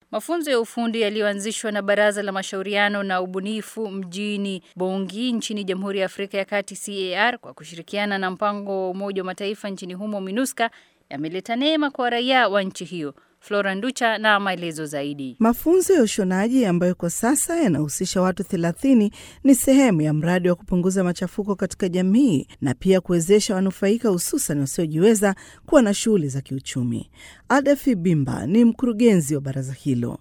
Mafunzo ya ufundi yaliyoanzishwa na Baraza la Mashauriano na Ubunifu mjini Bongi nchini Jamhuri ya Afrika ya Kati CAR kwa kushirikiana na mpango wa Umoja wa Mataifa nchini humo MINUSCA yameleta neema kwa raia wa nchi hiyo. Flora Nducha na maelezo zaidi. Mafunzo ya ushonaji ambayo kwa sasa yanahusisha watu 30 ni sehemu ya mradi wa kupunguza machafuko katika jamii na pia kuwezesha wanufaika hususan wasiojiweza kuwa na shughuli za kiuchumi. Adafi Bimba ni mkurugenzi wa baraza hilo.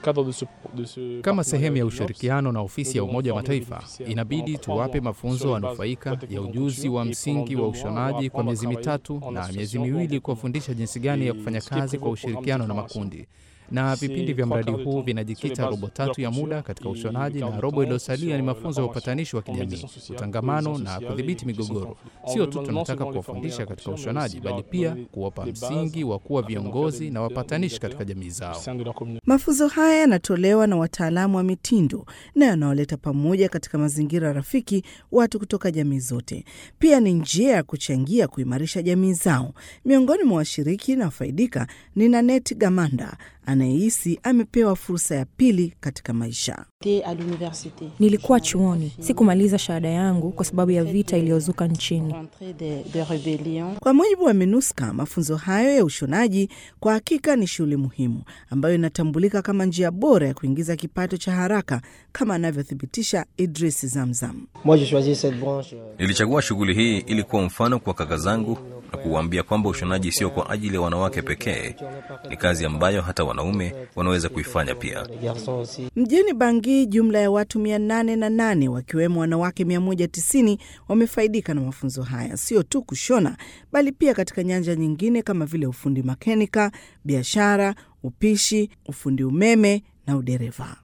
Kama sehemu ya ushirikiano na ofisi ya Umoja wa Mataifa, inabidi tuwape mafunzo wanufaika ya ujuzi wa msingi wa ushonaji kwa miezi mitatu na miezi miwili kuwafundisha jinsi gani ya kufanya kazi kwa ushirikiano na makundi na vipindi vya mradi huu vinajikita robo tatu ya muda katika ushonaji na robo iliyosalia ni mafunzo ya upatanishi wa kijamii, utangamano na kudhibiti migogoro. Sio tu tunataka kuwafundisha katika ushonaji, bali pia kuwapa msingi wa kuwa viongozi na wapatanishi katika jamii zao. Mafunzo haya yanatolewa na wataalamu wa mitindo na yanawaleta pamoja katika mazingira rafiki watu kutoka jamii zote. Pia ni njia ya kuchangia kuimarisha jamii zao. Miongoni mwa washiriki na wafaidika ni Nanet Gamanda anayehisi amepewa fursa ya pili katika maisha. Nilikuwa chuoni, sikumaliza shahada yangu kwa sababu ya vita iliyozuka nchini. Kwa mujibu wa MINUSCA, mafunzo hayo ya ushonaji kwa hakika ni shughuli muhimu ambayo inatambulika kama njia bora ya kuingiza kipato cha haraka, kama anavyothibitisha Idris Zamzam. Nilichagua shughuli hii ili kuwa mfano kwa kaka zangu na kuwaambia kwamba ushonaji sio kwa ajili ya wanawake pekee, ni kazi ambayo hata wanaume wanaweza kuifanya pia. Mjini Bangi, jumla ya watu 808 wakiwemo wanawake 190 wamefaidika na mafunzo haya, sio tu kushona, bali pia katika nyanja nyingine kama vile ufundi makenika, biashara, upishi, ufundi umeme na udereva.